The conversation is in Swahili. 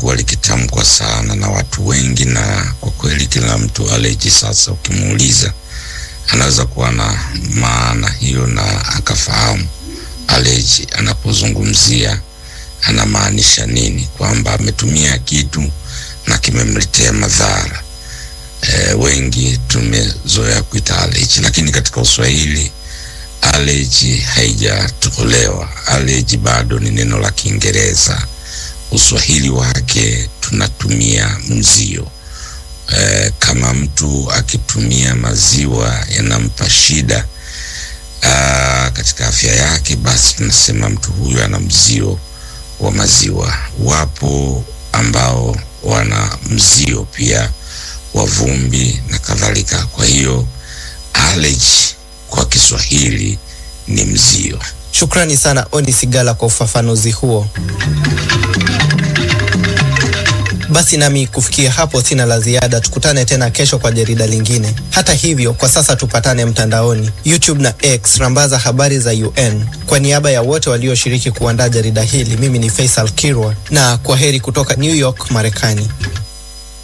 limekuwa likitamkwa sana na watu wengi, na kwa kweli kila mtu allergy sasa ukimuuliza anaweza kuwa na maana hiyo na akafahamu allergy anapozungumzia anamaanisha nini, kwamba ametumia kitu na kimemletea madhara. E, wengi tumezoea kuita allergy, lakini katika Uswahili allergy haijatolewa. Allergy bado ni neno la Kiingereza. Uswahili wake tunatumia mzio. E, kama mtu akitumia maziwa yanampa shida aa, katika afya yake, basi tunasema mtu huyu ana mzio wa maziwa. Wapo ambao wana mzio pia wa vumbi na kadhalika. Kwa hiyo allergy kwa Kiswahili ni mzio. Shukrani sana Oni Sigala kwa ufafanuzi huo. Basi nami kufikia hapo sina la ziada. Tukutane tena kesho kwa jarida lingine. Hata hivyo, kwa sasa tupatane mtandaoni, YouTube na X, rambaza habari za UN. Kwa niaba ya wote walioshiriki kuandaa jarida hili, mimi ni Faisal Kirwa na kwa heri kutoka New York, Marekani.